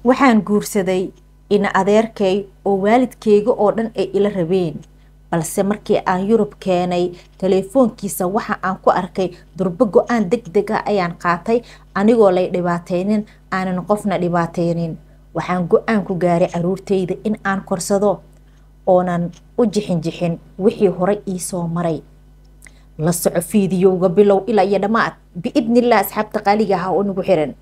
waxaan guursaday ina adeerkay oo waalidkeyga oo dhan ay ila rabeen balse markii aan yurub keenay teleefoonkiisa waxa aan ku arkay durbo go-aan deg deg ah ayaan qaatay anigoo lay dhibaateynin aanan qofna dhibaateynin waxaan go-aan ku gaaray caruurteyda in aan korsado oonan u jixin jixin wixii horey iisoo maray la soco fiidiyowga bilow ilaa iyo dhammaad biidnillah asxaabta qaaliga ah oo nagu xiran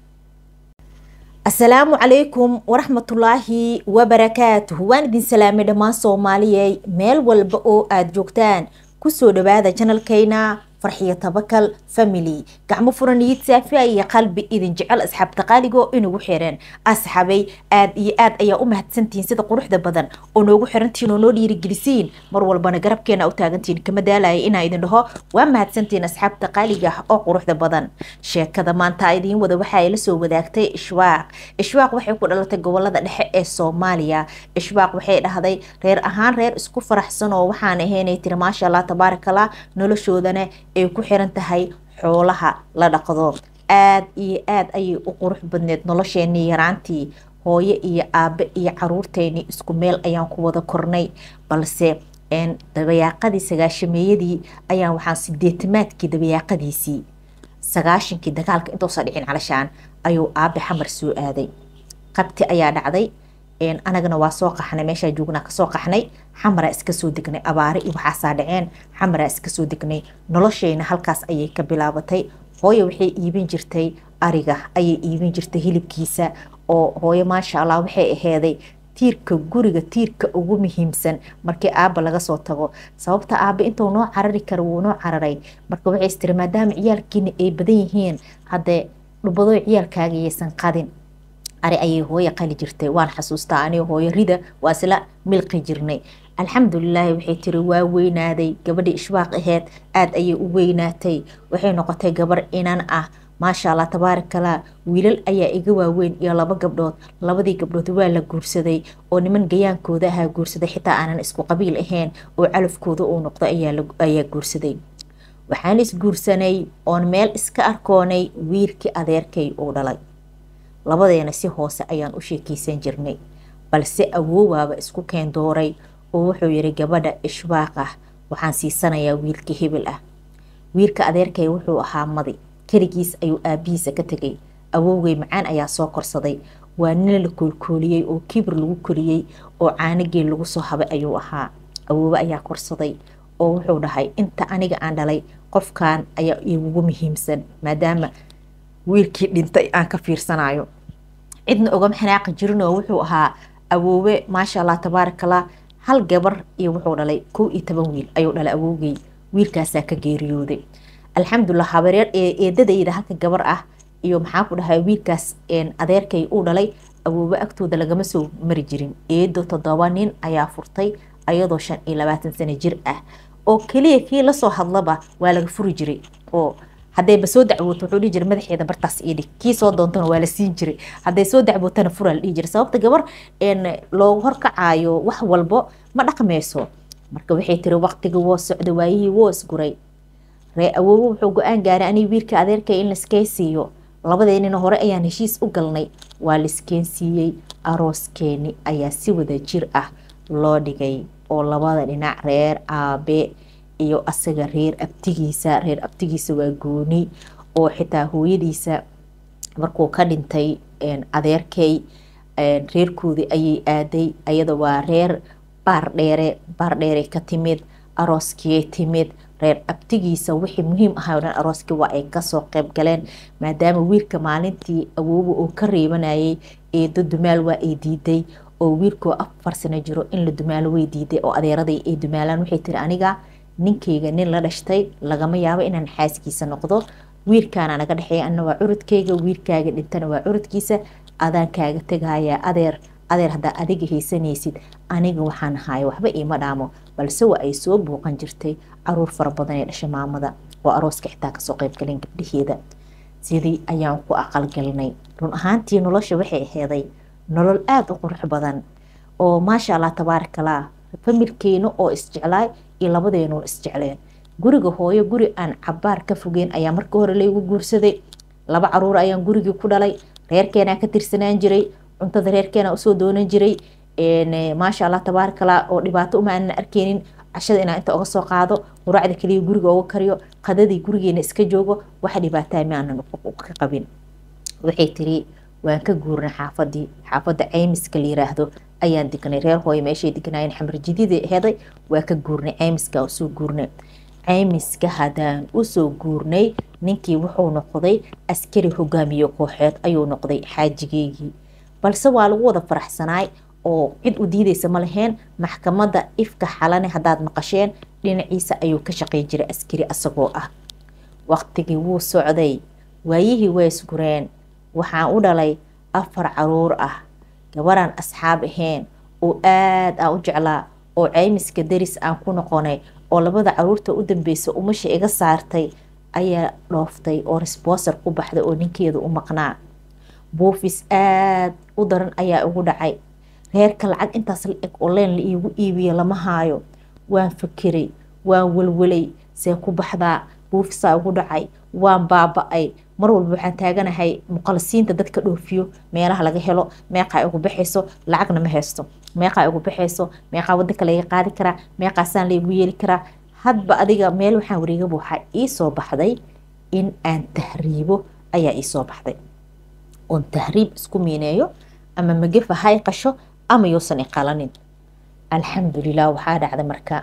asalaamu calaykum waraxmatullaahi wabarakaatuh waan idin salaamay dhammaan soomaaliyey meel walba oo aada joogtaan kusoo dhawaada janalkayna farxiyo tabakal family gacmo furan niyid saafiya iyo qalbi idin jecel asxaabta qaaligo inagu xiran asxabay aada iyo aad ayaa u mahadsantihiin sida quruxda badan oo noogu xirantihiin oo noo dhiirigelisiin mar walbana garabkeena u taagantihiin kama daalaya inaa idin dhaho waa mahadsantihiin asxaabta qaaliga ah oo quruxda badan sheekada maanta idiin wada waxaa la soo wadaagtay ishwaaq ishwaaq waxay ku dhalatay gobolada dhexe ee soomaaliya ishwaaq waxay dhahday reer ahaan reer isku faraxsan oo waxaan ahaynay tiri maasha allah tabaarakallah noloshoodana ay ku xiran tahay xoolaha la dhaqdo aada iyo aada ayay u qurux badneed nolosheenii yaraantii hooyo iyo aabe iyo caruurteeni isku meel ayaan ku wada kornay balse dabayaaqadii sagaashameeyadii ayaan waxaan sideetamaadkii dabayaaqadiisii sagaashankii dagaalka intoosa dhicin calashaan ayuu aabe xamar soo aaday qabti ayaa dhacday anagana waa soo qaxnay meeshaa joognaa kasoo qaxnay xamaraa iska soo degnay abaare iyo waxaasaa dhaceen xamaraa iska soo degnay nolosheyna halkaas ayay ka bilaabatay hooyo waxay iibin jirtay ariga ayay iibin jirtay hilibkiisa oo hooyo maasha allah waxay aheeday tiirka guriga tiirka ugu muhiimsan markii aaba laga soo tago sababta aaba intuu noo carari kara wuu noo cararay marka waxay istiri maadaama ciyaalkiina ay badan yihiin haddee dhubadoo ciyaalkaaga yaysan qadin ari ayay hooyo qali jirtay waan xasuustaa aniga hooyo rida waa isla milqi jirnay alxamdulilaahi waxay tiri waa weynaaday gabadhii ishwaaq aheyd aada ayay u weynaatay waxay noqotay gabar inan ah maasha allah tabaarakallah wiilal ayaa iga waaweyn iyo laba gabdhood labadii gabdhood waa la guursaday oo niman gayaankooda ahaa guursaday xitaa aanan isku qabiil ahayn oo calafkooda uu noqdo ayaa guursaday waxaan isguursanay oon meel iska arkoonay wiilkii adeerkay uu dhalay labadeena si hoose ayaan u sheekeysan jirnay balse awoowaaba isku keen dooray oo wuxuu yiri gabadha ishwaaq ah waxaan siisanayaa wiilka hebel ah wiilka adeerkay wuxuu ahaa madi keligiis ayuu aabihiisa ka tegay awowgay macaan ayaa soo korsaday waa nin la koolkooliyey oo kibir lagu koriyey oo caanageel lagu soo habay ayuu ahaa awoowe ayaa korsaday oo wuxuu dhahay inta aniga aan dhalay qofkan ayaa igugu muhiimsan maadaama wiilkii dhintay aan ka fiirsanayo cidna ogama xanaaqi jirinoo wuxuu ahaa awoowe maasha allah tabaarakallah hal gabar iyo wuxuu dhalay kow iyo toban wiil ayuu dhalay awoogay wiilkaasaa ka geeriyooday alxamdulilah habareer eedadayda halka gabar ah iyo maxaa ku dhahay wiilkaas adeerkay uu dhalay awoowe agtooda lagama soo mari jirin eedo toddoba nin ayaa furtay ayadoo shan iyo labaatan sano jir ah oo keliya kii lasoo hadlaba waa laga furi jiray oo haddayba soo dacwooto wuxuu dhihi jiray madaxeeda bartaas ii dhig kii soo doontana waa la siin jiray hadday soo dacwootana furaa la dhihi jiray sababta gabar loogu horkacaayo wax walbo ma dhaqmayso marka waxay tiri waqtiga woo socda waayihii woo isguray ree awoowe wuxuu go-aan gaaray anii wiilka adeerkay in laiskeen siiyo labadeenina hore ayaan heshiis u galnay waa laiskeen siiyey arooskeeni ayaa si wada jir ah loo dhigay oo labada dhinac reer aabe iyo asaga reer abtigiisa reer abtigiisa waa gooni oo xitaa hooyadiisa markuu ka dhintay adeerkay reerkoodii ayay aaday ayada waa reer baardheere baardheere ka timid arooskiyay timid reer abtigiisa wixii muhiim ahay o dhan arooskii waa ay kasoo qeyb galeen maadaama wiilka maalintii awooba oo ka reebanayay eedo dumaal waa ay diiday oo wiilkoo afar sano jiro in la dumaalo way diiday oo adeeraday ay dumaalaan waxay tiri aniga ninkayga nin la dhashtay lagama yaabo inaan xaaskiisa noqdo wiilkaana naga dhexeeya ana waa curudkayga wiilkaaga dhintana waa curudkiisa adaan kaaga tegayaa adeer adeer haddaa adiga haysanaysid aniga waxaan ahaaya waxba iima dhaamo balse waa ay soo buuqan jirtay caruur fara badan ee dhasha maamada oo arooska xitaa kasoo qeyb galeen gabdhaheeda sidii ayaan ku aqalgalnay run ahaantii nolosha waxay aheeday nolol aada u qurux badan oo maasha allah tabaarakallah familkeena oo isjeclaay iyo labadeenoo isjecleen guriga hooyo guri aan cabaar ka fogeen ayaa marka hore laygu guursaday laba caruur ayaan gurigii ku dhalay reerkeenaa ka tirsanaan jiray cuntada reerkeena usoo doonan jiray maasha allah tabaarakallah oo dhibaato uma aanan arkeynin cashada inaan inta uga soo qaado quraacda kaliya guriga uga kariyo qadadii gurigeena iska joogo waxa dhibaataa ma aanan ka qabin waxay tiri waan ka guurnay xaafadii xaafadda caymiska la yiraahdo ayaan degnay reer hooye meeshay degnaayeen xamar jidida heday waa ka guurnay caymiska usoo guurnay caymiska haddaan usoo guurnay ninkii wuxuu noqday askari hogaamiye kooxeed ayuu noqday xaajigeygii balse waa lagu wada faraxsanaay oo cid u diideysa ma laheen maxkamadda ifka xalane haddaad maqasheen dhinaciisa ayuu ka shaqey jiray askari asagoo ah waqtigii wuu socday waayihii way isgureen waxaan u dhalay afar caruur ah gabaraan asxaab ahayn oo aad aan u jeclaa oo caymiska daris aan ku noqonay oo labada caruurta u dambeysa umasha iga saartay ayaa dhooftay oo resbonsor ku baxday oo ninkeeda u maqnaa buufis aad u daran ayaa ugu dhacay reerka lacag intaas la eg oo leen la iigu iibiyo lama haayo waan fakeray waan welwelay see ku baxdaa buufisaa ugu dhacay waan baaba-ay mar walba waxaan taaganahay muqalisiinta dadka dhoofiyo meelaha laga helo meeqaa ugu baxayso lacagna ma haysto meeqaa ugu baxayso meeqaa wadanka laga qaadi karaa meeqaasaan laygu yeeli karaa hadba adiga meel waxaan wareegaba waxaa iisoo baxday in aan tahriibo ayaa iisoo baxday oon tahriib isku miineeyo ama magafa hay qasho ama yuusan iqalanin alxamdulilah waxaa dhacday marka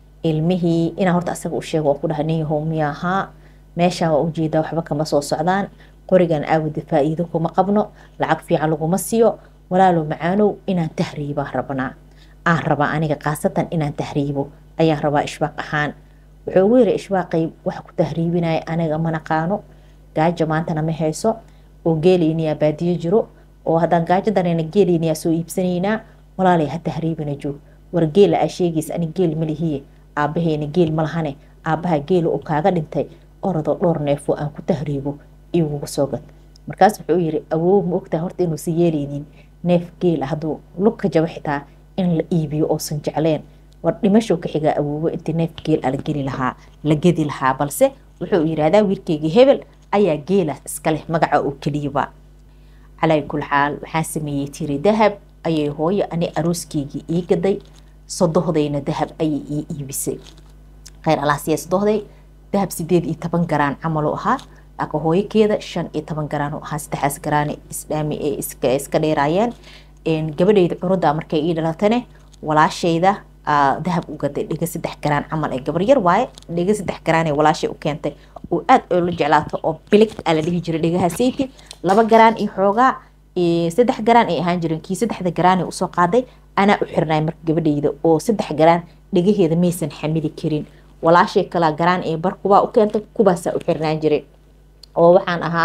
ilmihii inaan horta asaga u sheego oo ku dhaha nin yahow miyaahaa meeshaan waa ujeedaa waxba kama soo socdaan qorigan aawada faa-iido kuma qabno lacag fiican laguma siiyo walaalow macaanow inaan tahriibaan rabnaa aan rabaa aniga khaasatan inaan tahriibo ayaan rabaa ishbaaq ahaan wuxuu ugu yiri ishbaaqay waxa ku tahriibinaya aniga ma naqaano gaajo maantana ma hayso oo geeleyniyaa baadiyo jiro oo haddaan gaajo dareyna geeleyniyaa soo iibsanaynaa walaalay ha tahriibina joog war geela aa sheegaysa ani geel ma lihiye aabaheyna geel ma lahane aabaha geela oo kaaga dhintay orodoo dhowr neefoo aan ku tahriibo iguga soo gad markaas wuxuu yiri awoow ma ogtaha horta inuusan yeeleynin neef geela hadduu lugka jabo xitaa in la iibiyo oosan jecleen war dhimashow ka xigaa awoowo intii neef geel a la geli lahaa la gedi lahaa balse wuxuu yidhaahdaa wiilkeygii hebel ayaa geelaas iska leh magaca oo keliyaba calaa kul xaal waxaan sameeyey tiri dahab ayay hooyo ani arooskeygii ii gaday sodohdayna dahab ayay ii iibisay kheyr alaasiya sodohday dahab sideed iyo toban garaan camaluu ahaa laakiin hooyokeeda shan iyo toban garaan u ahaa saddexdaas garaane isdhaami ee iska dheeraayeen gabadheyda curuda markay ii dhalatane walaashayda dahab u gaday dhiga saddex garaan camal ee gabar yar waaye dhiga saddex garaan ee walaashay u keentay oo aad oo la jeclaato oo bilig aa la dhihi jiray dhigaha sayti laba garaan iyo xoogaa saddex garaan ay ahaan jireen kii saddexda garaan ee usoo qaaday anaa u xirnay marka gabadheyda oo saddex garaan dhigaheeda maysan xamili karin walaashay kalaa garaan ee bar kubaa u keentay kubaasaa u xirnaan jiray oo waxaan ahaa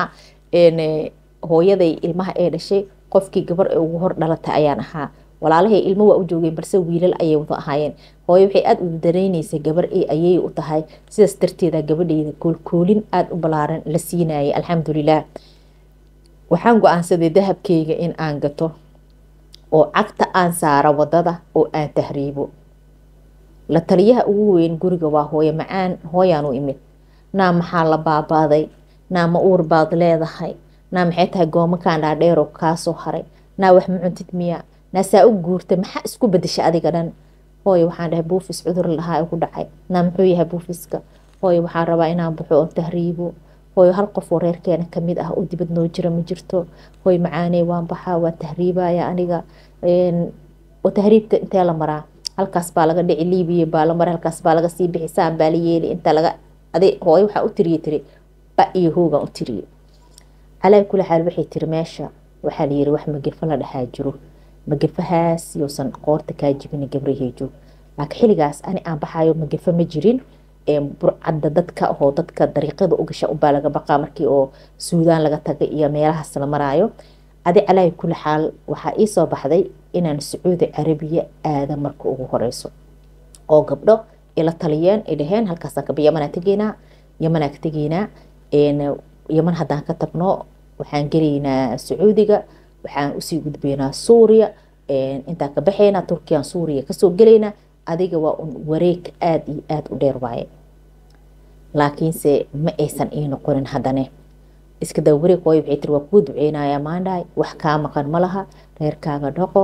hooyaday ilmaha ee dhashay qofkii gabar ee ugu hor dhalatay ayaan ahaa walaalahay ilmo waa u joogeen balse wiilal ayay wada ahaayeen hooyo waxay aada u dareyneysay gabar ee ayay u tahay sidaas darteeda gabadheyda koolkoolin aada u balaaran la siinayay alxamdulilah waxaan go-aansaday dahabkeyga in aan gato oo cagta aan saaro wadada oo aan tahriibo la taliyaha ugu weyn guriga waa hooyo macaan hooyaan u imid naa maxaa la baabaaday naa ma uur baad leedahay naa maxay tahay goomakaan dhaadheeroo kaasoo haray naa wax ma cuntid miya naa saa u guurtay maxaa isku bedesha adiga dhan hooyo waxaan dhahay buufis cudur lahaa ugu dhacay naa muxuu yahay buufiska hooyo waxaan rabaa inaan baxo oon tahriibo hooyo hal qof oo reerkeena kamid ah oo dibad noo jira ma jirto hooyo macaaney waan baxaa waa tahriibaya aniga oo tahriibta intee la maraa halkaas baa laga dhici liibiya baa la maray halkaas baa laga sii bixi saan baa la yeeli inta laga adi hooyo waxaa u tiriye tiri ba iyo hoogan u tiriye calaa kula xaal waxay tiri meesha waxaa layiri wax magafo la dhahaa jiro magafahaas yousan qoorta kaa jibin gabrahey joog laakiin xilligaas ani aan baxayo magafo ma jirin burcadda dadka oo dadka dariiqada u gasha ubaa laga baqaa markii oo suudaan laga tagay iyo meelahaas la maraayo adi calaahi kuli xaal waxaa ii soo baxday inaan sacuudi carabiya aada marka ugu horeyso oo gabdho ila taliyeen ay dhaheen halkaasaan kaba yamanaa tegeynaa yamanaa ka tegeynaa yaman haddaan ka tagno waxaan gelaynaa sacuudiga waxaan usii gudbeynaa suuriya intaan ka baxeynaa turkiyan suuriya kasoo gelaynaa adiga waa un wareeg aada iyo aada u dheer waaye laakiinse ma aysan ii noqonin haddane iska dawareeg hooyo waxay tiri waa kuu duceynayaa maandhahay wax kaa maqan ma laha reerkaaga dhaqo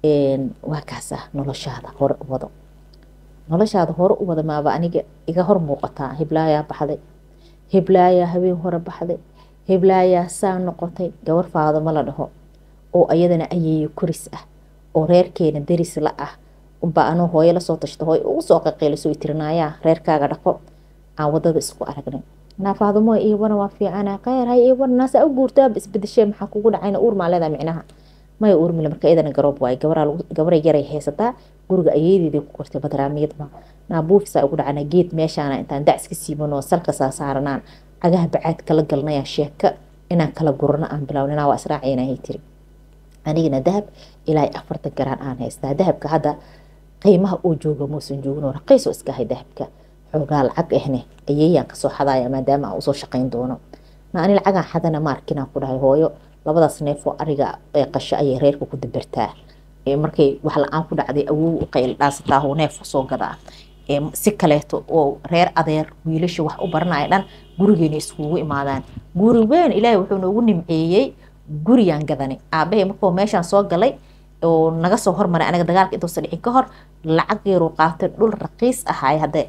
waa kaas ah noloshaada hore u wado noloshaada hore u wada maaba aniga iga hor muuqataa hiblaayaa baxday hiblaayaa habeen hore baxday hiblaayaa saa noqotay gabar faadamo la dhaho oo ayadana ayeeyo koris ah oo reerkeena deris la ah unbaa anuu hooyo lasoo tashto hooyo ugu soo qaqiiliso tirinaayaa reerkaaga dhaqo aan wadada isku aragnay naa faadamo iibana waa fiicana kheyr hay iibana naasaa u guurtaa isbedeshee maxaa kugu dhacayna uur maa leedaa micnaha maya uurmile marka iyadana garoob waaye gabaray yaray haysataa guriga ayeedeedii ku kortay badraamiyadma naa buufisaa ugu dhacana geed meeshaana intaan dac iska siibanoo salka saa saaranaan cagaha bacaad kala galnaya sheeka inaan kala gurano aan bilawnina waa israaciinahay tiri anigana dahab ilaa afartan garaan aan haystaa dahabka hadda qiimaha uu jooga muusan joogin raqiisoo iska ahay dahabka xoogaa lacag ahne ayeeyaan kasoo xadaya maadaama aan usoo shaqayn doono na ani lacagaan xadana ma arkinaan ku dhahay hooyo labadaas neefoo ariga ee qasho ayay reerka ku dabartaa markay wax la-aan ku dhacday awow u qayl dhaasataa oo neef soo gadaa si kaleeto oo reer adeer wiilasha wax u baranaya dhan gurigeena iskugu imaadaan guri weyn ilaahay wuxuu noogu nimceeyey gurigaan gadanay aabahay markuu meeshaan soo galay oo naga soo hormaray anaga dagaalka intuusa dhicin ka hor lacag yaruu qaatay dhul raqiis ahaay hadde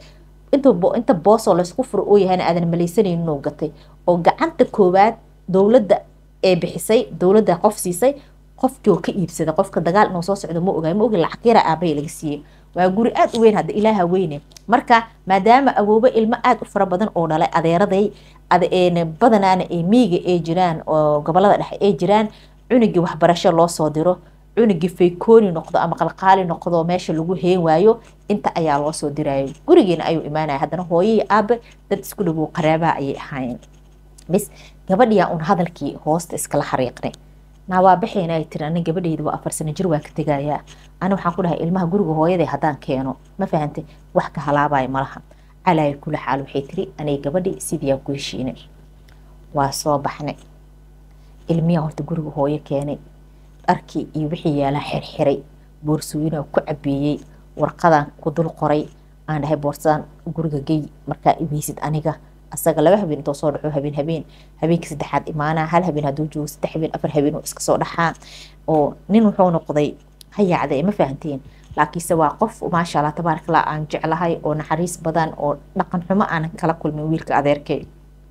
inta boosoo laysku furo oo yahayna aadan malaysanaynin inuu gatay oo gacanta koowaad dowladda ee bixisay dowladda qof siisay qofkii oo ka iibsaday qofka dagaal inuu soo socdo ma ogaay ma ogi lacag yaraa aabahay laga siiyey waa guri aada u weyn hadda ilaaha weyne marka maadaama awoobo ilmo aada u fara badan oo dhalay adeeraday badanaana ee miiga ee jiraan oo gobolada dhexe ee jiraan cunugii waxbarasho loo soo diro cunugii faykooni noqdo ama qalqaali noqdo meesha lagu heen waayo inta ayaa loo soo dirayo gurigeena ayuu imaanaya haddana hooyai aabe dad isku dhawow qaraabaha ayay ahaayeen bis gabadhiyaa un hadalkii hoosta iskala xariiqnay naa waa baxayna ay tiri anin gabadhayda waa afar sano jir waa ka tegayaa ani waxaan ku dhahay ilmaha guriga hooyaday haddaan keeno ma fahantay wax ka halaabayo malaha calaayo kula xaal waxay tiri aniga gabadhi sidiiyaan ku heshiinay waa soo baxnay ilmiyaa horta guriga hooyo keenay dharkii iyo wixii yaalaa xirxiray boorsooyinaa ku cabeeyey warqadaan ku dul qoray aan dhahay boorsadaan guriga gey markaa iweysid aniga asaga laba habeen intoo soo dhaco habeen habeen habeenkii saddexaad imaanaa hal habeen hadduu joogo saddex habeen afar habeen oo iska soo dhaxaa oo nin wuxuu noqday hayaacda ma fahanteen laakiinse waa qof maasha allah tabaarakallah aan jeclahay oo naxariis badan oo dhaqan xumo aanan kala kulmin wiilka adeerkay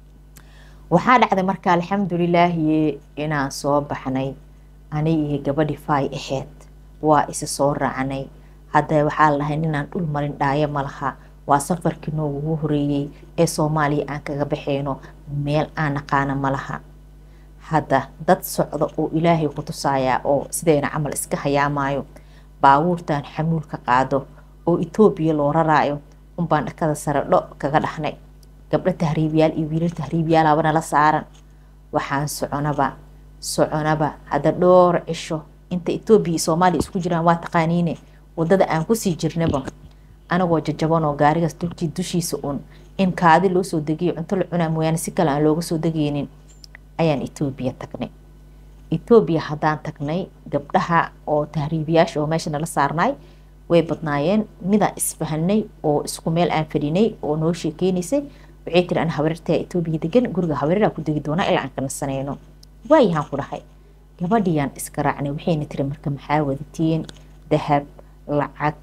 waxaa dhacday marka alxamdulilaahi inaan soo baxnay ani iyo gabadhi faay ahayd waa isa soo raacnay hadda waxaa la dhahay ninaan dhul marin dhaayo ma laha waa safarkii noogugu horeeyey ee soomaaliya aan kaga baxayno meel aan naqaana ma laha hadda dad socda oo ilaahay ku tusayaa oo sidayna camal iska hayaamaayo baabuurtan xamuulka qaado oo etoobiya loo raraayo unbaan dhakada sare dho kaga dhaxnay gabdho tahriibyaal iyo wiilal tahriibyaalaaba nala saaran waxaan soconaba soconaba hadda dhowr cisho inta etoobiya iyo soomaaliya isku jiraan waa taqaaniine wadada aan kusii jirnaba anagoo jajabanoo gaarigaas dulkii dushiisa un in kaadi loo soo degiyo cunto la cunaa mooyaane si kale aan looga soo degeynin ayaan etoobiya tagnay etoobiya haddaan tagnay gabdhaha oo tahriibiyaasha oo meesha nala saarnay way badnaayeen midaan isfahanay oo isku meel aan fadhinay oo noo sheekeynaysay waxay tiri an habarirtaa etoobiya degan guriga habareraa ku degi doonaa ilaa aan ka nasanayno waayahaan ku dhahay gabadhiyaan iska raacnay waxayna tiri marka maxaa wadatiin dahab lacag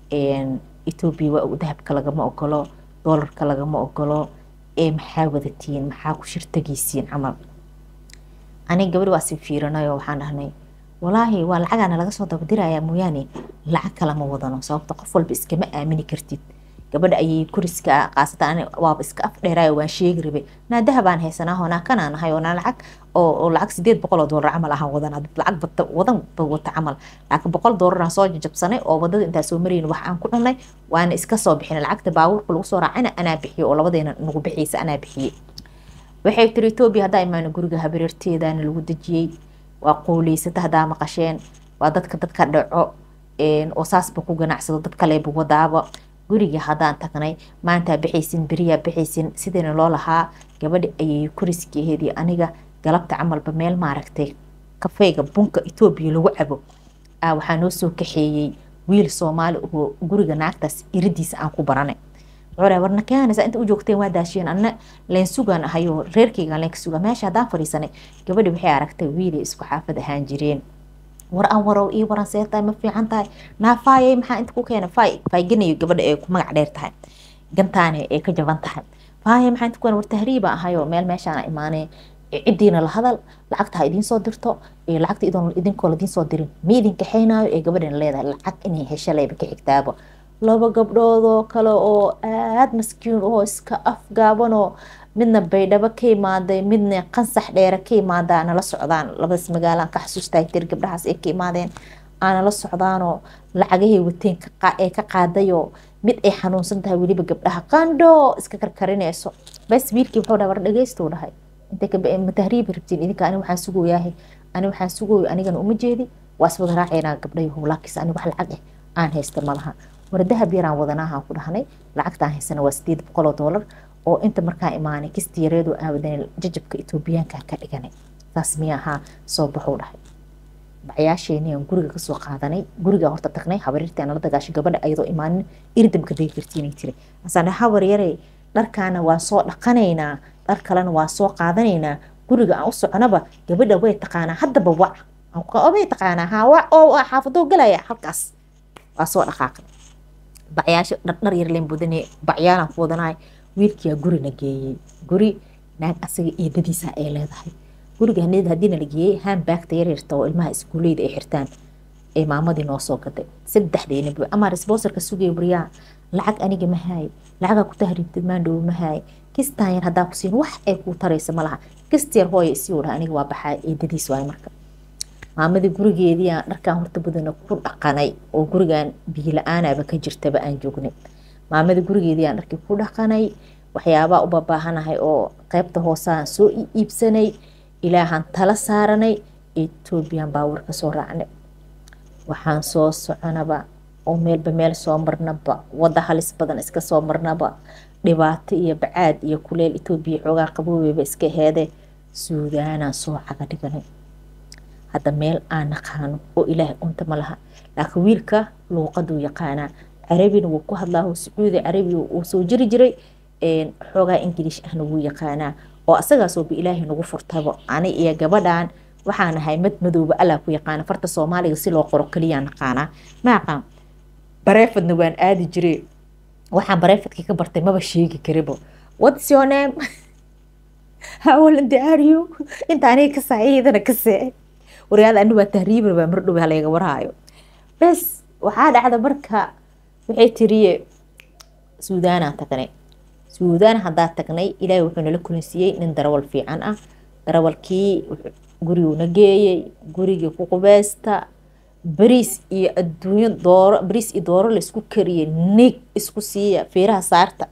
etoobiya waa dahabka lagama ogolo doolarka lagama ogolo ee maxaa wadatiin maxaa ku shirtagaysiin camal aniga gabadhi waa si fiirinayoo waxaan dhahnay walaahi waa lacagaana laga soo dabadirayaa mooyaane lacag kalama wadano sababta qof walba iskama aamini kartid gabadha ayay kuriska qaasatan waaba iska af dheeraayo waan sheegi rabay naa dahabaan haysanaa hoonaa kanaan ahay oonaa lacag oo lacag sideed boqol oo doolar camal ahaan wadan lacag bata wadan ba wata camal laakiin boqol doolaraan soo jajabsanay oo wadada intaa soo marayn wax aan ku dhanay waana iska soo bixinay lacagta baabuurka lagu soo raacayna anaa bixiyo oo labadeena nagu bixiysa anaa bixiyey waxay tiri etoobiya haddaa imaano guriga habareerteedaana lagu dejiyey waa quuleysata haddaa maqasheen waa dadka dadka dhaco oo saasba ku ganacsado dad kaleeba wadaaba guriga haddaan tagnay maantaa bixaysin beriyaa bixaysin sidayna loo lahaa gabadhi ayay kuriskeedii aniga galabta camalba meel maaragtay kafeyga bunka etoobiya lagu cabo waxaa noo soo kaxeeyey wiil soomaali oo guriga naagtaas iridiisa aan ku baranay cure warna keenaysa inta u joogteen waa daashiyeen anna leen sugaan ahayo reerkayga leen ka sugaa meesha haddaan fadhiisanay gabadhi waxay aragtay wiilay isku xaafad ahaan jireen war aan warow ii waran see tahay ma fiican tahay naa faayay maxaa inta ku keena faay fayganayo gabadha ee ku magac dheer tahay gantaane ee ka jaban tahay faayay maxaa inta ku keena war tahriiba ahayo meel meeshaana imaanee ciddiina la hadal lacagta ha idiin soo dirto iyo lacagta idoon idinkoo ladiin soo dirin ma idin kaxaynaayo ee gabadhana leedahay lacag inay hesho leyba ka xigtaaba laba gabdhoodoo kale oo aada maskiin oo iska afgaabanoo midna baydhabo ka imaaday midna qansax dheere ka imaadaa nala socdaan labadaas magaalaan ka xasuustaa tir gabdhahaas ay ka imaadeen aanala socdaanoo lacagahay wateen ee ka qaadayoo mid ay xanuunsan tahay weliba gabdhaha qandho iska karkarinayso bas wiilkii wuxuu dhaha war dhageystu dhahay intay ma tahriibi rabtiin idinka ani waxaan sugooyaahay ani waxaan sugooyo anigana uma jeedi waa iswada raacaynaa gabdhayahow laakiinse ani wax lacag ah aan haysta malaha war dahab yaraan wadanaahaan ku dhahnay lacagtaan haysana waa sideed boqoloo doolar oo inta markaa imaanay kisti yareedoo aawadan jajabka etoobiyaanka ka dhiganay saas miya ahaa soo baxuu dhahay bacyaasheeniyaan guriga kasoo qaadanay guriga horta tagnay habarirtii aan la dagaashay gabadha ayadoo imaanin irdamka dhegi kartiinay tiri asaan habar yarey dharkaana waa soo dhaqanaynaa dhar kalena waa soo qaadanaynaa guriga aan u soconaba gabadha way taqaanaa haddaba wac may taqaanaa haa wac oo xaafadoo galaya halkaas waa soo dhaqaaqay bacyaasha dhardhar yar leen budane bacyaalaan ku wadanahay wiilkiyaa gurina geeyey guri naag asaga eedadiisa ay leedahay guriga haneed haddiina la geeyey haanbaagta yaryarta oo ilmaha iskuuleyda ay xirtaan ee maamadii noo soo gaday saddexdeena bu ama responserka sugaya baryaa lacag aniga ma haay lacagaa ku tahriibtid maandhow ma haay kistaan yar haddaa ku siin wax ay kuu taraysa ma laha kist yar hooya isii dhaha aniga waa baxaa eedadiis waay marka maamadii gurigeediiaan dharkaan horta badana ku dhaqanay oo gurigan biila-aanaba ka jirtaba aan joognay maamadii gurigeediiaan dharkii ku dhaqanay waxyaabaa u babaahanahay oo qeybta hoosaan soo iibsanay ilaahaan tala saaranay etoobiyan baawar ka soo raacnay waxaan soo soconaba oo meelba meel soo marnaba wadda halis badan iska soo marnaba dhibaato iyo bacaad iyo kuleel etoobiya xoogaa qaboobeyba iska heede suudaanaan soo caga dhiganay hadda meel aan naqaano oo ilaahay unta ma laha laakiin wiilka luuqaduu yaqaanaa carabina wuu ku hadlaa sacuudi carabi uu soo jiri jiray xoogaa ingiliish ahna wuu yaqaanaa oo asagaasooba ilaahay nagu furtabo ani iyo gabadhan waxaan ahay mad madooba allaa ku yaqaana farta soomaaliga si loo qoro keliyaa naqaanaa ma aqaan bareefadna waan aadi jiray waxaan bareefadkii ka bartay maba sheegi karibo what's your name hawalandi are you inta aniga ka saciidana ka see waryaada ani waa tahriibar baa mardhow halaga warhaayo bes waxaa dhacda marka waxay tiriye suudaanaan tagnay suudaan haddaa tagnay ilaahay wuxuu nala kulansiiyey nin darawal fiican ah darawalkii guriguuna geeyey gurigii ku qubeysta bariis iyo adduunyo dooro bariis iyo dooro laisku kariyey nig isku siiya feeraha saarta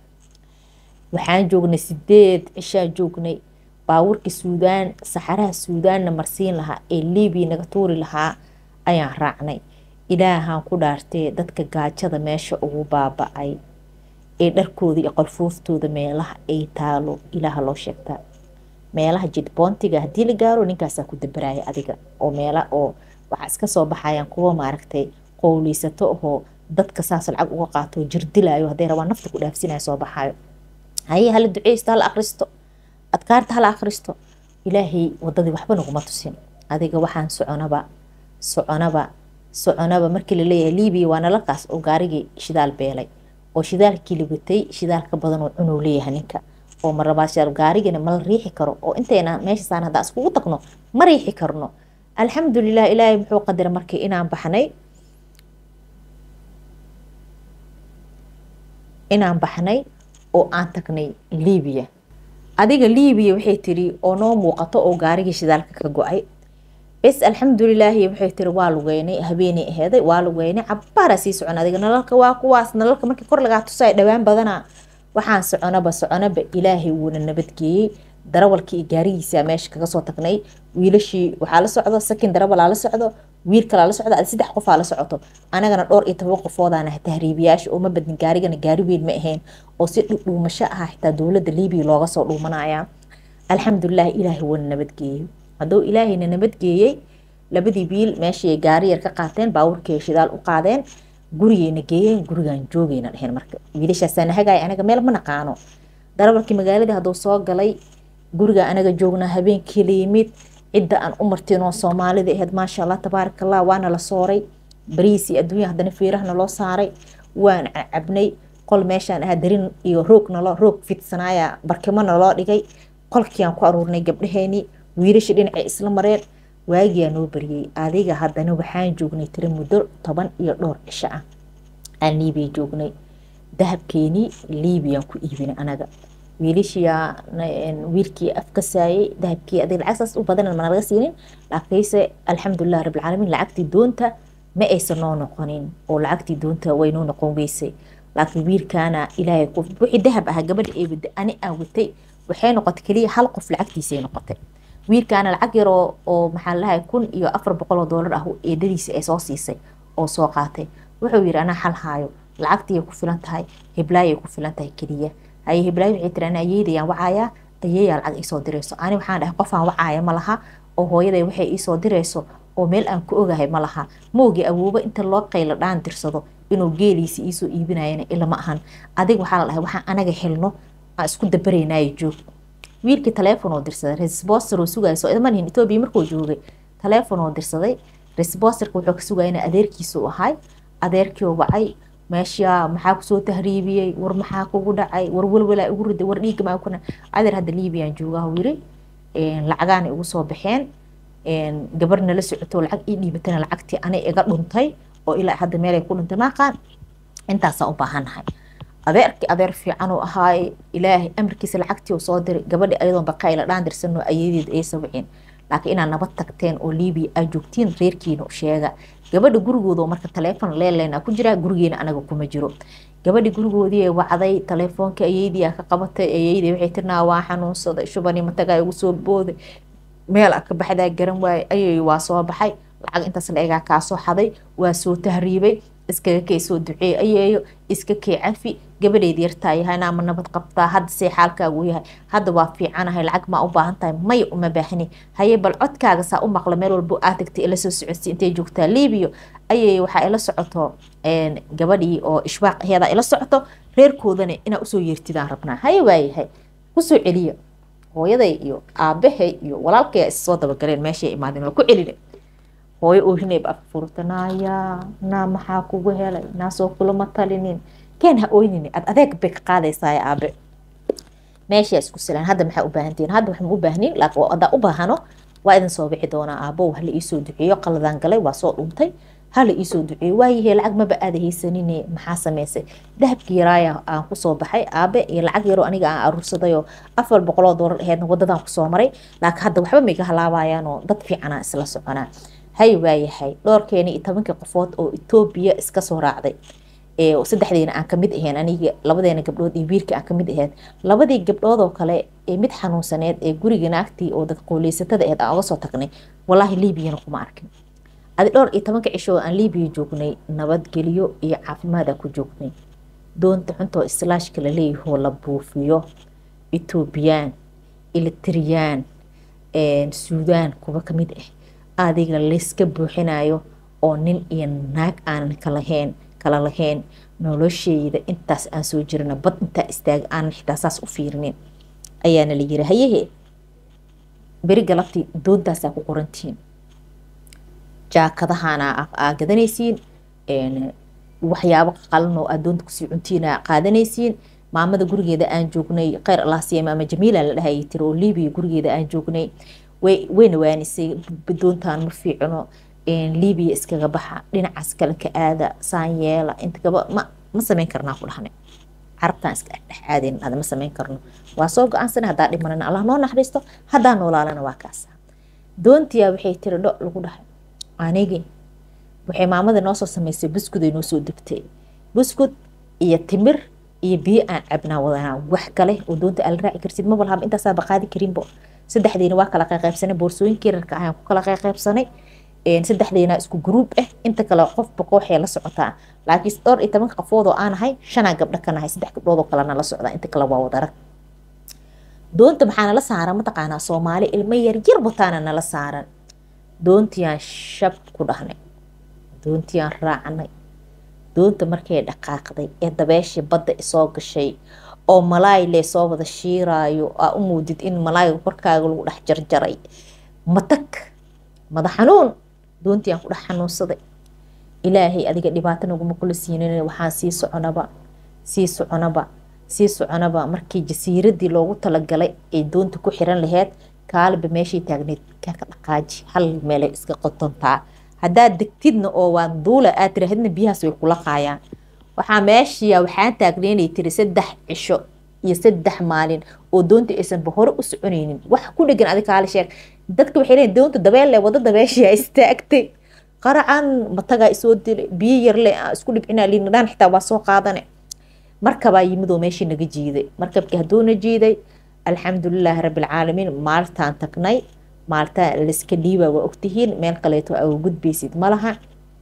waxaan joognay sideed cishaan joognay baawurkii suudaan saxaraha suudaanna marsiin lahaa ee libiya naga tuuri lahaa ayaan raacnay ilaahaan ku dhaartee dadka gaajada meesha ugu baaba-ay ee dharkooda iyo qolfooftooda meelaha ay taalo ilaaha loo sheegtaa meelaha jidboontiga haddii la gaaro ninkaasaa ku dabaraya adiga oo meela oo waxaa iska soo baxayaan kuwa maaragtay qowleysato ahoo dadka saas lacag uga qaato jirdilayo hadday rabaan nafta ku dhaafsinaya soo baxayo haye hala duceysto hala akhristo adkaarta hala akhristo ilaahay wadadii waxba naguma tusin adiga waxaan soconaba soconaba soconaba markii laleeyahay libiya waa nalalkaas oo gaarigii shidaal beelay oo shidaalkii la watay shidaalka badan oo cunuu leeyahay ninka oo marabaa gaarigana mala riixi karo oo intayna meeshasaan haddaa iskugu tagno ma riixi karno alxamdulilah ilaahay muxuu qadara markii inaan baxnay inaan baxnay oo aan tagnay libiya adiga libiya waxay tiri oo noo muuqato oo gaarigii shidaalka ka go-ay bes alxamdulilaahi waxay tiri waa lugeynay habeenay aheeday waa lugeynay cabbaara sii socon adiga nalalka waa kuwaas nalalka markii kor lagaa tusay dhowaan badana waxaan soconaba soconaba ilaahay wuuna nabadgeeyey darawalkii iyo gaarigiisa meesha kaga soo tagnay wiilashii waxaa la socdo sakin darawalaa la socdo wiil kalaa la socdo saddex qofaa la socoto anagana dhowr iyo toban qofoodaan tahriibiyaasha oo ma badnin gaarigana gaari weyn ma ahayn oo si dhuudhuumasho ah xitaa dowladda libiya looga soo dhuumanaya alxamdulilah ilaahay wuuna nabadgeeyey hadduu ilaahayna nabadgeeyey labadii biil meeshii gaari yar ka qaateen baawurkii shidaal u qaadeen gurigeyna geeyeen gurigaan joogeyna dheheen marka wiilashaasaana hagaaya anaga meel ma naqaano darabarkii magaaladii hadduu soo galay guriga anaga joognaa habeenkii la yimid cidda aan u martinoo soomaalida ahayd maasha allah tabaaraka allah waana la sooray bariis iyo adduunya haddana fiirahna loo saaray waan cabnay qol meeshaan ahaa darin iyo roog naloo roog fidsanaaya barkimo naloo dhigay qolkiaan ku aruurnay gabdhaheenii wiilashii dhinacay isla mareen waagiyaa noo bariyey adiga haddana waxaan joognay tiri muddo toban iyo dhowr cisho ah aan liibiya joognay dahabkeenii liibiyaan ku iibinay anaga wiilashiyaa wiilkii afkasaayay dahabkii adig lacag saas u badan mana laga siinin laakiinse alxamdulilah rabbilcaalamiin lacagtii doonta ma aysan noo noqonin oo lacagtii doonta way noo noqon weysay laakiin wiilkaana ilaahay ku wixii dahab ahaa gabadha ee wada ani aan watay waxay noqotay keliya hal qof lacagtiisay noqotay wiilkaana lacag yar oo oo maxaa lahay kun iyo afar boqol oo doolar ah eedadiisa ay soo siisay oo soo qaatay wuxuu yidhi anaa xal haayo lacagtiiyay ku filan tahay heblaayay ku filan tahay keliya haye heblaay waxay tiri ana ayeydayaan wacayaa ayeeyaa lacag iisoo dirayso ani waxaan dhahay qofaan wacaaya ma laha oo hooyaday waxay iisoo dirayso oo meel aan ku ogahay ma laha moogi awoobo inta loo qaylo dhaan dirsado inuu geeliisi iisoo iibinayana ilama ahan adig waxaa la dhahay waxaan anaga helno aan isku dabaraynayo joog wiilkii taleefon oo dirsaday resboster oo sugaya soo idmanihin etoobiya markuu joogay taleefon oo dirsaday resbosterka wuxuu ka sugaya ina adeerkiisa u ahay adeerkii oo wacay meesha maxaa kusoo tahriibiyey war maxaa kugu dhacay war walwalaa igu riday war dhiigga maa kuna adeer hadda liibiyaan joogaa uu yiri lacagaana igu soo baxeen gabar nala socoto lacag ii dhiibatana lacagtii anay iga dhuntay oo ilaa hadda meelay ku dhuntay maaqaan intaasaan u baahannahay adeerkii adeer fiican uu ahaaye ilaahay amarkiisa lacagtii uu soo diray gabadhi ayadoon baqayla dhaan dirsanoo ayadeed ay sabceen laakiin inaad nabad tagteen oo liibiya aad joogtiin reerkiina u sheega gabadha gurigooda oo marka taleefon leeleyna ku jiraa gurigeena anaga kuma jiro gabadhi gurigoodii wacday taleefoonka ayeydii ka qabatay ayeydii waxay tirnaa waa xanuunsaday shubani matagaa igu soo booday meel ka baxdaa garan waaye ayay waa soo baxay lacag intaas la egaa kaa soo xaday waa soo tahriibay iskaga kee soo duceey ayeeyo iska kee cafi gabadheed yartaa yahay naama nabad qabtaa hadda see xaalkaagu yahay hadda waa fiicanahay lacag maa u baahan tahay maya uma baahni haye bal codkaaga saa u maqla meel walbo aad tagtay ila soo socodsi intay joogtaa liibiyo ayay waxaa ila socoto gabadhii oo ishbaaq aheeda ila socoto reerkoodana inaa usoo yeertidaan rabnaa haye waayahay kusoo celiya hooyaday iyo aabahay iyo walaalkaya issoo dabagaleen meeshay imaadeen waa ku celina hooyo oohinayba afka furta naaya naa maxaa kugu helay naasoo kulama talinin keen ha ooynini ad adeeg bay ka qaadaysaa aabe meeshaa isku silaan hadda maxaa u baahantihiin hadda waxma u baahnin laakiin haddaa u baahano waa idin soo bixi doonaa aabo hala iisoo duceeyo qaladaan galay waa soo dhuntay hala iisoo duceeyo waayahee lacag maba aada haysanine maxaa sameysay dahabkii yaraaya aan kusoo baxay aabe iyo lacag yaroo aniga aan aruursadayoo afar boqoloo doolar aheedna wadadaan kusoo maray laakiin hadda waxba mayga halaabayaanoo dad fiicanaa isla soconaa hay waayahay dhowrkeeni iyo tobankii qofood oo etoobiya iska soo raacday saddexdeena aan kamid ahayn aniga labadeena gabdhood iyo wiilka aan kamid ahayd labadii gabdhood oo kale ee mid xanuunsaneed ee guriga naagtii oo dad qooleysatada aheyd aan uga soo tagnay walaahi liibiyana kuma arkin adi dhowr iyo tobanka cisho oo aan liibiya joognay nabadgelyo iyo caafimaada ku joognay doonta xuntoo islaashka la leeyahoo la buufiyo etoobiyaan elitriyaan suudaan kuwa kamid ah adiga layska buuxinayo oo nin iyo naag aanan kalahayn kala lahayn nolosheyda intaas aan soo jirana bad intaa istaaga aanan xitaa saas u fiirinin ayaana la yiri hayehe beri galabtii doontaasaa ku qorantihiin jaakadahaana aa gadanaysiin waxyaabo qalan oo aad doonta kusii cuntiina qaadanaysiin maamada gurigeeda aan joognay kheyr allah siiya maama jamiila la dhahayay tiri oo liibiya gurigeeda aan joognay way wayna waanisay doontaan ma fiicno liibiya iskaga baxa dhinacaas kale ka aada saan yeela inta gaba ma ma samayn karnaa ku dhahnay carabtaan iska dhex aadayn hada ma samayn karno waa soo go-aansana haddaa dhimanana allah noo naxariisto haddaa noolaalana waa kaasa doontiyaa waxay tiri dho lagu dhahay anigi waxay maamada noo soo samaysay buskud ay noo soo degtay buskud iyo timir iyo biyo aan cabnaa wadanaa wax kale oo doonta aala raaci karsid ma walhaba intaasaa baqaadi karinbo saddexdiina waa kala qayqaybsanay boorsooyinkii rarka ahaan ku kala qayqaybsanay saddexdiina isku gruub ah inta kale qofba kooxee la socotaa laakiin dhowr iyo tobanka qofood oo aan ahay shanaa gabdho ka nahay saddex gabdhood oo kalena la socdaa inta kale waa wadarag doonta maxaa nala saaran mataqaanaa soomaali ilmo yaryar wataana nala saaran doontiaan shab ku dhahnay doontiaan raacnay doonta markay dhaqaaqday ee dabeeshii badda isoo gashay oo malaay lee soo wada shiiraayo aa u muudid in malaayga korkaaga lagu dhex jarjaray matag madax xanuun doontii aan ku dhex xanuunsaday ilaahay adiga dhibaato naguma kula siinin waxaan sii soconaba sii soconaba sii soconaba markii jasiiradii loogu talagalay ay doonta ku xiran laheyd kaaliba meeshay taagneyd kaka dhaqaaji hal meelay iska qotontaa haddaad degtidna oo waa duula aad tiraahidna biyahaas way kula qaayaan waxaa meeshiya waxaan taagneynay tiri saddex cisho iyo saddex maalin oo doonta aysanba hore u soconaynin wax ku dhegan adig kaali sheeg dadka waxay leeyiin doonta dabeel leh wada dabeeshiya istaagtay qaracan matagaa isoo dilay biyo yarle aan isku dhibcinaa liinadhaan xitaa waa soo qaadane markabaa yimid oo meeshii naga jiiday markabkii hadduuna jiiday alxamdulilaahi rabbilcaalamiin maaltaan tagnay maalta layska dhiiba waa ogtihiin meel kaleeto aa gudbaysid malaha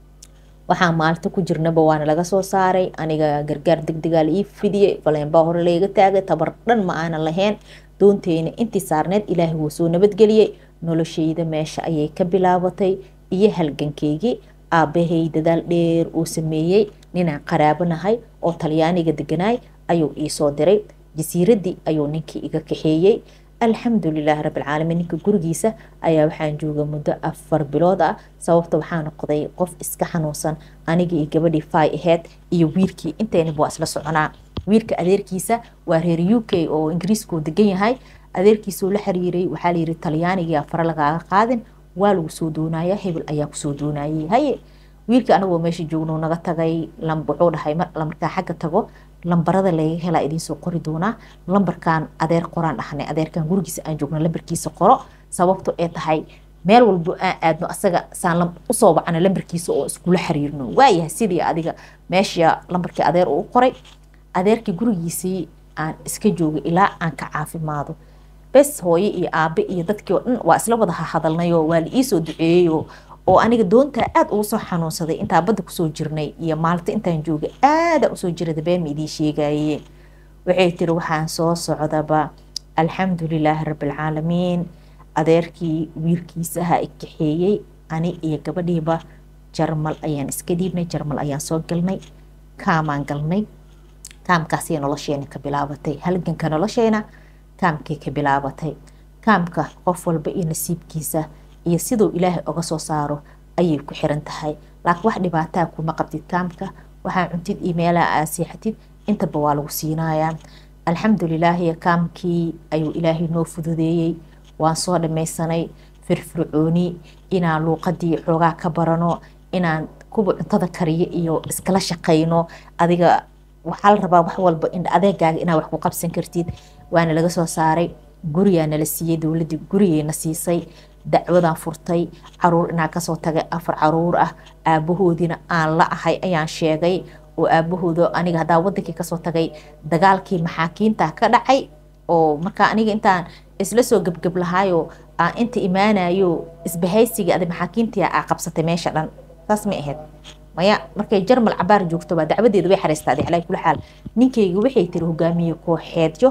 waxaa maalta ku jirnaba waana laga soo saaray aniga gargaar degdegaa la ii fidiyey faleenbaa hore layga taagay tabar dhan ma aanan lahayn doonteyna intii saarneed ilaahay wuu soo nabadgeliyey noloshayda meesha ayay ka bilaabatay iyo halgankeygii aabbahay dadaal dheer uu sameeyey ninaan qaraabanahay oo talyaaniga deganaay ayuu iisoo diray jasiiradii ayuu ninkii iga kaxeeyey alxamdulilaahi rabbilcaalamiin ninka gurigiisa ayaa waxaan jooga muddo afar bilood ah sababta waxaa noqday qof iska xanuunsan anigii iyo gabadhii fay aheyd iyo wiilkii inteynaba waa isla soconaa wiilka adeerkiisa waa reer u k oo ingiriiskuu degan yahay adeerkiisuu la xiriiray waxaa layidhi talyaanigia fare lagaaga qaadin waa lagu soo doonaya hebel ayaa kusoo doonayay haye wiilka anagoo meesha joogno naga tagay wuxuu dhahay markaa xagga tago lambarada laga helaa idiinsoo qori doonaa lambarkan adeer qoraan dhahnay adeerkan gurigiisa aan joogno lambarkiisa qoro sababto ee tahay meel walbo aan aadno asaga saan usoo wacno lambarkiisa oo iskula xiriirno waayahay sidii adiga meesha lambarkii adeer uu qoray adeerkii gurigiisii aan iska joogay ilaa aan ka caafimaado bes hooye iyo aabe iyo dadkii oo dhan waa isla wada hadalnayoo waa la iisoo duceeyeyo oo aniga doontaa aada ugu soo xanuunsaday intaa badda kusoo jirnay iyo maalta intaan joogay aada usoo jirada beema idiin sheegaye waxay tiri waxaan soo socdaba alxamdulilaahi rabbilcaalamiin adeerkii wiilkiisaha i kaxeeyey ani iyo gabadhiiba jarmal ayaan iska dhiibnay jarmal ayaan soo galnay kaamaan galnay kaamkaasay nolosheena ka bilaabatay halganka nolosheena kaamkay ka bilaabatay kaamka qof walba iyo nasiibkiisa iyo siduu ilaahay oga soo saaro ayay ku xiran tahay laakiin wax dhibaataa kuma qabtid kaamka waxaa cuntid iyo meelaha aad seexatid intaba waa lagu siinayaa alxamdulilaahi kaamkii ayuu ilaahay noo fududeeyey waan soo dhamaysanay firfircooni inaan luuqadii xoogaa ka barano inaan kuwa cuntada kariyo iyo iskala shaqayno adiga waxaa la rabaa wax walba in adeegaaga inaad wax ku qabsan kartid waana laga soo saaray gurigaa nala siiyey dowladii gurigeyna siisay dacwadaan furtay caruur inaa kasoo tagay afar caruur ah aabahoodiina aan la ahay ayaan sheegay oo aabahooda aniga haddaa wadankii kasoo tagay dagaalkii maxaakiinta ka dhacay oo markaa aniga intaan isla soo gebgeb lahaayo aan inta imaanayo isbahaysiga ada maxaakiintii aa qabsatay meesha dhan saas ma ahayd maya markay jarmal cabaar joogto baa dacwadeeda way xariistaaday calaa kula xaal ninkayga waxay tiri hogaamiye kooxeedyo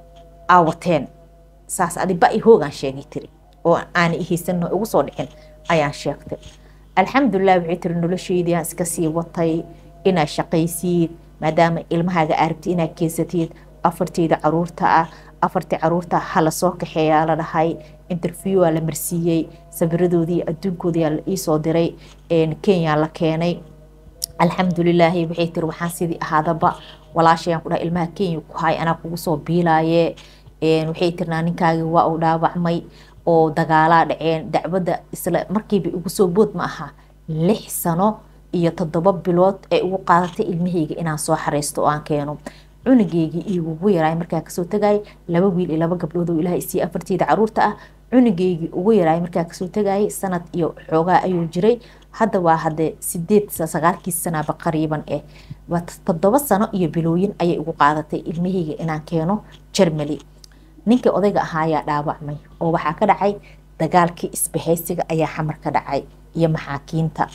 aa wateen saas adi ba i hoogaan sheegay tiri oo aana ihaysanno ugu soo dhicin ayaan sheegtay alxamdulilah waxay tiri nolosheydii aan iska sii watay inaad shaqaysiid maadaama ilmahaaga aarabtid inaad keensatid afarteyda caruurta ah afartii caruurta hala soo kaxeeyaa la dhahay interviewaa la marsiiyey sawiradoodii adduunkoodii la iisoo diray kenya la keenay alxamdulilaahi waxay tiri waxaan sidii ahaadaba walaashayaan ku dhahay ilmaha kenya ku hay anaa kugu soo biilaaye waxay tirnaa ninkaagii waa uu dhaawacmay oo dagaalaa dhaceen dacwadda isla markiiba igu soo bood ma aha lix sano iyo toddoba bilood ee ugu qaadatay ilmahayga inaan soo xareysto oo aan keeno cunugeygii igugu yaraay markaa kasoo tagayay laba wiil iyo laba gabdhood oo ilaah isiiye afarteyda caruurta ah cunugeygii ugu yaraay markaa kasoo tagayay sanad iyo xoogaa ayuu jiray hadda waa hadde sideed sagaalkii sanaaba qariiban eh waa toddoba sano iyo bilooyin ayay ugu qaadatay ilmahayga inaan keeno jermali ninkii odayga ahaayaa dhaawacmay oo waxaa ka dhacay dagaalkii isbahaysiga ayaa xamar ka dhacay iyo maxaakiinta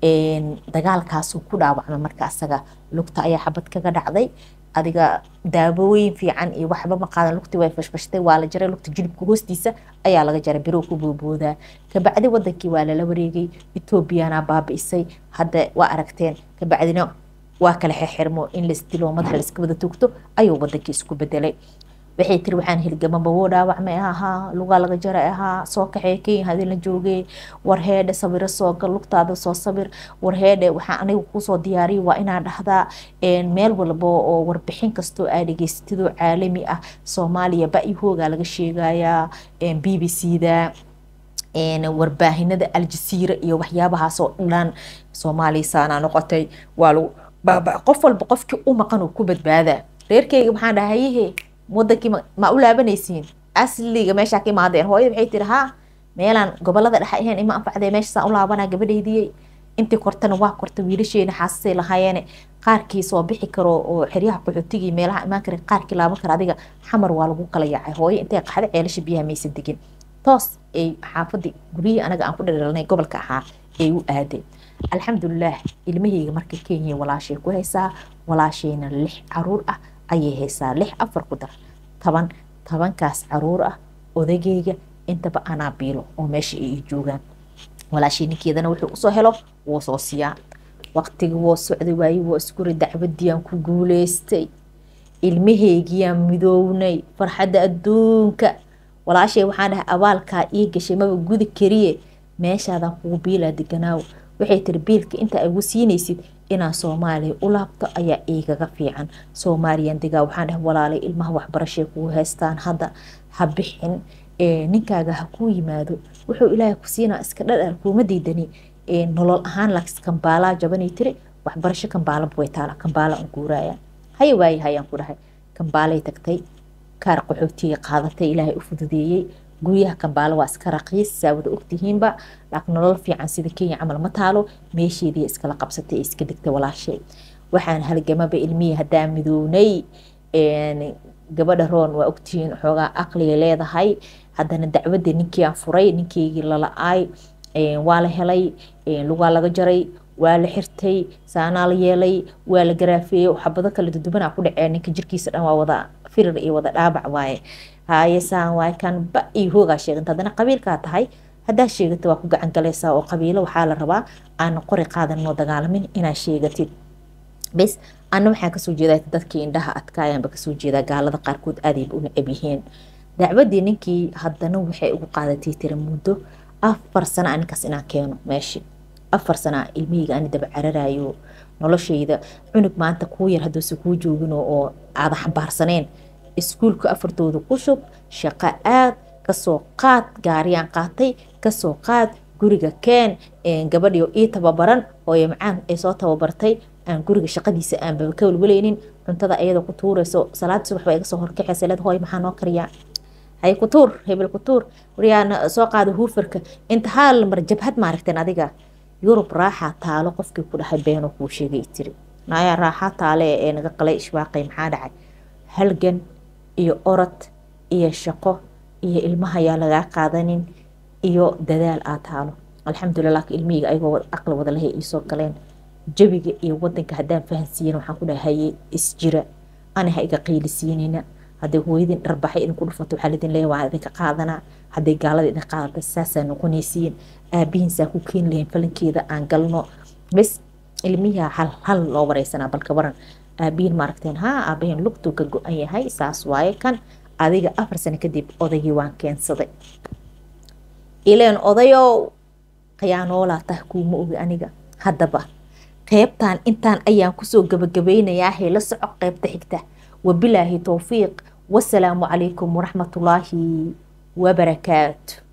dagaalkaasuu ku dhaawacmay marka asaga lugta ayaa xabad kaga dhacday adiga daawooyin fiican iyo waxba ma qaadan lugtii way fashfashtay waa la jaray lugta jilibka hoostiisa ayaa laga jaray birow ku booboodaa kabacdi wadankii waa lala wareegay etoobiyana baabi'isay hadda waa aragteen kabacdina waa kala xirxirmo in laisdilo madaxa laiska wada tugto ayuu wadankii isku bedelay waxay tiri waxaan hilgamaba woo dhaawacmay ahaa lugaa laga jaray ahaa soo kaxee kenya hadii la joogay war heedhe sawiro soo gal lugtaada soo sawir war heedhe waxaan aniga kusoo diyaariya waa inaan dhahdaa meel walba oo warbixin kastoo aa dhegeystidoo caalami ah soomaaliya ba-i hoogaa laga sheegayaa b b c da warbaahinada aljasiira iyo waxyaabahaasoo dhan soomaaliya saanaa noqotay waa lagu baaba qof walba qofkii u maqan uu ku badbaadaa reerkeyga maxaan dhaha hayehe wadankii ma u laabanaysiin asliga meeshaa ka imaadeen hooyada waxay tiri haa meelaan gobolada dhexe ahayn ima anfacdee meeshasaan u laabanaa gabadhaydiyey intii kortana waa korta wiilasheena xaasasay lahaayeene qaarkii soo bixi karo oo xeryaha qaxootigii meelaha imaan kara qaarkii laaban kara adiga xamar waa lagu kala yaacay hooyo intay qaxda ceelasha biyaha maysan degin toos ay xaafadii guryihii anaga aan ku dhaldhalnay gobolka ahaa ay u aadeen alxamdulilaah ilmahayga marka kenya walaashay ku haysaa walaashayna lix caruur ah ayay haysaa lix afar ku dar toban tobankaas caruur ah odagayga intaba anaa biilo oo meesha ay joogaan walaashay ninkeedana wuxuu usoo helo wuu soo siiyaa waqtigi woo socday waaye woo iskuri dacwadiyaan ku guuleystay ilmahaygiyaan midownay farxadda adduunka walaashay waxaan dhahay abaalkaa ii gashay maba gudi kariye meeshaadaan kugu biilaa deganaaw waxay tiri biilka inta igu siinaysid inaan soomaaliya u laabto ayaa igaga fiican soomaaliyan degaa waxaan dhahay walaalay ilmaha waxbarashay kugu haystaan hadda ha bixin ninkaaga ha kuu yimaado wuxuu ilaahay ku siinaa iska dhadhar kuuma diidani nolol ahaan laakiin kambaalaa jabanay tiri waxbarasho kambaalaba way taala kambaala aan guuraaya haya waaye hayaan ku dhahay kambaalay tagtay kaar qaxootiga qaadatay ilaahay u fududeeyey guryaha kambaalo waa iska raqiis saa wada ogtihiinba laakiin nolol fiican sida kenya camal ma taalo meesheedii iskala qabsatay ee iska degtay walaashay waxaan halgamaba ilmihii haddaa midownay gabadha roon waa ogtihiin xoogaa aqliga leedahay haddana dacwadda ninkii aan furay ninkeygii lala-aay waa la helay lugaa laga jaray waa la xirtay saanaa la yeelay waa la garaafeeyey xabado kala dudubanaa ku dhacee ninka jirkiisa dhan waa wada firir iyo wada dhaabac waaye haye saan waaye kan ba iyo hoogaa sheeganta haddana qabiilkaa tahay haddaa sheegata waa ku gacan galaysaa oo qabiilo waxaa la rabaa aan qori qaadanoo dagaalamin inaa sheegatid bes ana waxaa kasoo jeedaa dadkii indhaha adkaayaanba kasoo jeedaa gaalada qaarkood aadayba u necab yihiin dacwadii ninkii haddana waxay ugu qaadatay tiri muddo afar sana ninkaas inaan keeno meeshii afar sana ilmihayga ani daba cararayo noloshayda cunug maanta kuu yar hadduuse kuu joogin oo aada xambaarsaneen iskuulka afartooda ku shub shaqo aad kasoo qaad gaariyaan qaatay kasoo qaad guriga keen gabadhio ii tababaran hooyo macaan ay soo tababartay aan guriga shaqadiisa aanba ka walwalaynin cuntada ayada ku tuurayso salaad subax baa iga soo horkaxaysa leed hooy maxaa noo kariyaa hay ku tuur hebel ku tuur waryaa soo qaada huufarka inta haal mar jabhad maaragteen adiga yurub raaxaa taalo qofkii ku dhahay beeno kuu sheegay tiri naayaa raaxaa taale ee naga qalay ishbaaqay maxaa dhacay halgan iyo orod iyo shaqo iyo ilmahayaa lagaa qaadanin iyo dadaal aa taalo alxamdulilah ilmihayga ayagoo aqli wada lahay iisoo galeen jawiga iyo wadanka haddaan fahansiiyan waxaan ku dhahay haye isjira ani ha iga qiilisiinina hadday hooyadin dharbaxay idinku dhufato waxaa lidin leeyahay waa idinka qaadanaa hadday gaalada idin qaadata saasaa noqonaysiin aabihiinsaa ku keeni lahayn falankeeda aan galno bes ilmiha hal hal loo wareysanaa balka waran aabihiin maaragteen haa aabahiin lugtuu ka go-an yahay saas waaye kan adiga afar sano kadib odaygii waan keensaday ileen odayow khiyaanoolaa tah kuuma ogi aniga haddaba qeybtan intaan ayaan kusoo gabagabaynayaa hela soco qeybta xigta wabilaahi towfiiq wasalaamu calaykum waraxmatullaahi wabarakaatu